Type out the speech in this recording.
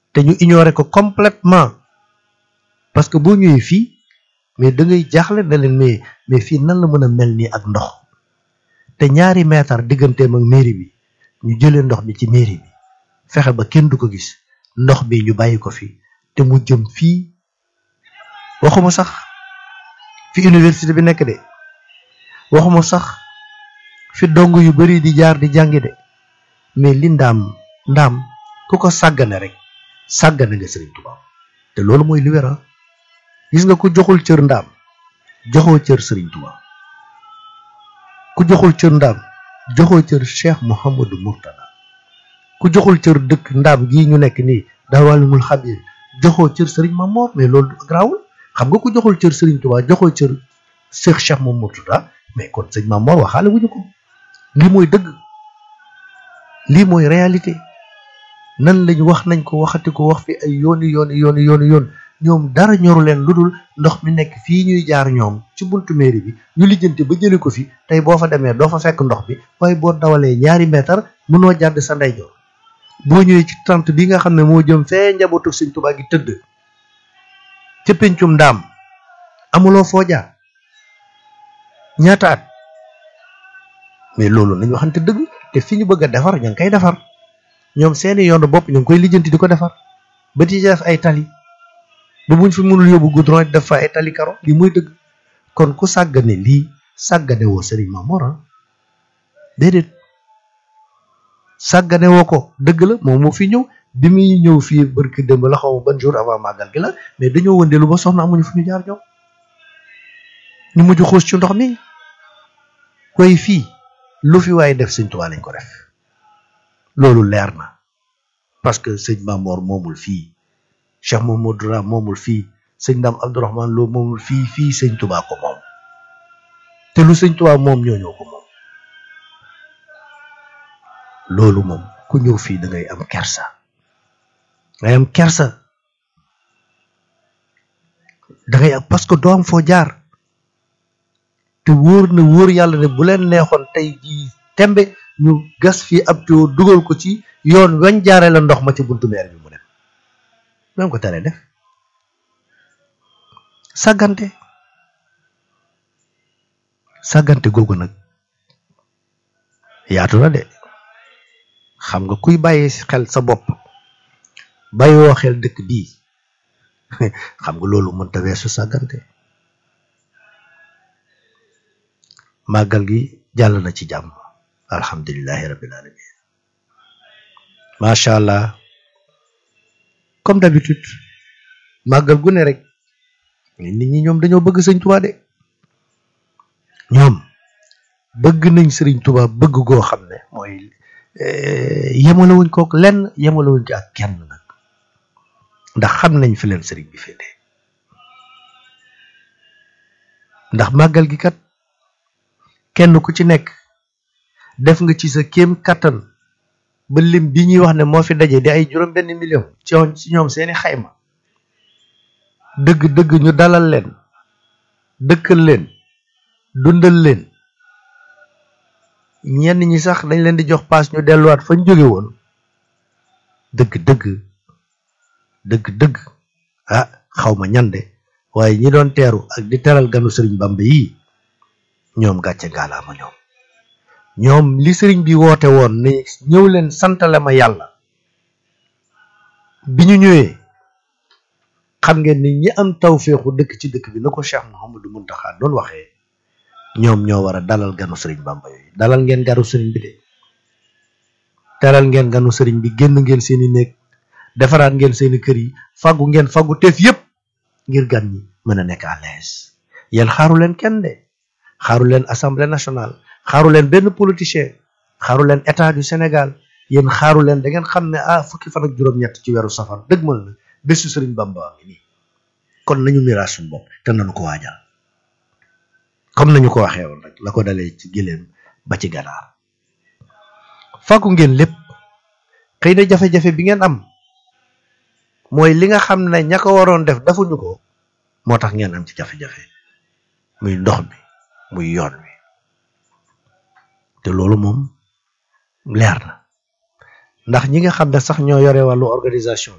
te ñu ignorer ko complètement parce que boo ñëwee fii mais da ngay jaaxle na leen mais mais fii nan la mën a mel nii ak ndox te ñaari mètre digganteem ak mairie bi ñu jëlee ndox bi ci mairie bi fexe ba kenn du ko gis ndox bi ñu bàyyi ko fi te mu jëm fii waxuma sax fi université bi nekk de waxuma sax fi dong yu bari di jaar di jàngi de mais li ndaam ndaam ku ko sàggane rek sàggane nga Serigne Touba te loolu mooy li wéra gis nga ku joxul cër ndaam joxoo cër Serigne Touba ku joxul cër ndaam joxoo cër Cheikh Mouhamadou Mourtada ku joxul cër dëkk ndaam gii ñu nekk nii daawalimul xabir joxoo cër Serigne Mamor mais loolu garaawul xam nga ku joxul cër Serigne Touba joxoo cër Cheikh Cheikh Mouhamadou Mourtada mais kon sëñ Mamor waxaale wuñu ko lii mooy dëgg lii mooy réalité nan lañ wax nañ ko waxati ko wax fi ay yooni yooni yooni yooni yoon ñoom dara ñoru leen lu dul ndox mi nekk fii ñuy jaar ñoom ci buntu mairie bi ñu lijjanti ba jëli ko fi tey boo fa demee doo fa fekk ndox bi waaye boo dawalee ñaari mètre mënoo jàdd sa ndeyjoor boo ñëwee ci tente bi nga xam ne moo jëm fee njabootu sëñ Tuubaa gi tëdd ca pencum ndaam amuloo foo jaar ñaata at mais loolu nañ waxante dëgg te fi ñu bëgg a defar ña ngi koy defar ñoom seeni yoonu bopp ñu ngi koy lijjanti di ko defar ba ci def ay tali ba buñ fi mënul yóbbu goudron def fa ay tali karo li muy dëgg kon ku sàggane lii sàggane woo Serigne Mamor déedéet sàggane woo ko dëgg la moom moo fi ñëw bi muy ñëw fii barki démb la xaw ma ban jour avant màggal gi la mais dañoo wëndeelu ba soxna amuñu fu ñu jaar ñoom ñu mujj xuus ci ndox mi koy fii lu fi waaye def sëñ Tuubaa lañ ko def loolu leer na parce que sëñ Mamor moomul fii Cheikh Mamadou Ra moomul fii sëñ Dame Abdourahmane Lo moomul fii fii sëñ Tuubaa ko moom te lu sëñ Tuubaa moom ñoo ñoo ko moom loolu moom ku ñëw fii da ngay am kersa ngay am kersa da ngay am parce que doo am foo jaar te wóor na wóor yàlla ne bu leen neexoon tey jii tembe ñu gas fii ab tuyau dugal ko ci yoon wañ jaaree la ndox ma ci buntu meer bi mu dem même ko teree def sàggante sàggante googu nag yaatu na de xam nga kuy bàyyi xel sa bopp bàyyiwoo xel dëkk bii xam nga loolu mënta weesu sàggante màggal gi jàll na ci jàmm alhamdulilahi rabbil alamin macha allah comme d'habitude màggal gu ne rek nit ñi ñoom dañoo bëgg sëñ Tuubaa de ñoom bëgg nañ sëriñ Tuubaa bëgg goo xam ne mooy yemalewuñ kook lenn yemalewuñ ko ak kenn nag ndax xam nañ fi leen sëriñ bi féete ndax màggal gi kat kenn ku ci nekk def nga ci sa kéem kattan ba lim bi ñuy wax ne moo fi daje di ay juróom benn million ci ci ñoom seeni xayma dëgg dëgg ñu dalal leen dëkkal leen dundal leen ñenn ñi sax dañ leen di jox paas ñu delluwaat fañ jóge woon dëgg dëgg dëgg dëgg ah xaw ma ñande waaye ñi doon teeru ak di teral ganu sëriñ Bamba yi ñoom gàcce ngaalaama ñoom ñoom li sëriñ bi woote woon ne ñëw leen santale ma yàlla bi ñu ñëwee xam ngeen ni ñi am tawféexu dëkk ci dëkk bi na ko Cheikh Mouhamadou Mountakha doon waxee ñoom ñoo war a dalal ganu sëriñ Bamba yooyu dalal ngeen ganu sëriñ bi de teral ngeen ganu sëriñ bi génn ngeen seeni néeg defaraat ngeen seeni kër yi faggu ngeen faggu teef yépp ngir gan ñi mën a nekk à l'aise yéen xaaru leen kenn de xaaru leen assemblée nationale xaaru leen benn politicien xaaru leen état du Sénégal yéen xaaru leen da ngeen xam ne ah fukki fan ak juróom-ñett ci weeru safar dëgg mal na bésu sëriñ Bamba ngi nii kon nañu miraas suñu bopp te nañu ko waajal comme nañu ko waxee woon rek la ko dalee ci gileem ba ci ganaar fàggu ngeen lépp xëy na jafe-jafe bi ngeen am mooy li nga xam ne ña ko waroon def defuñu ko moo tax ngeen am ci jafe-jafe muy ndox mi muy yoon wi te loolu moom leer na ndax ñi nga xam ne sax ñoo yore wàllu organisation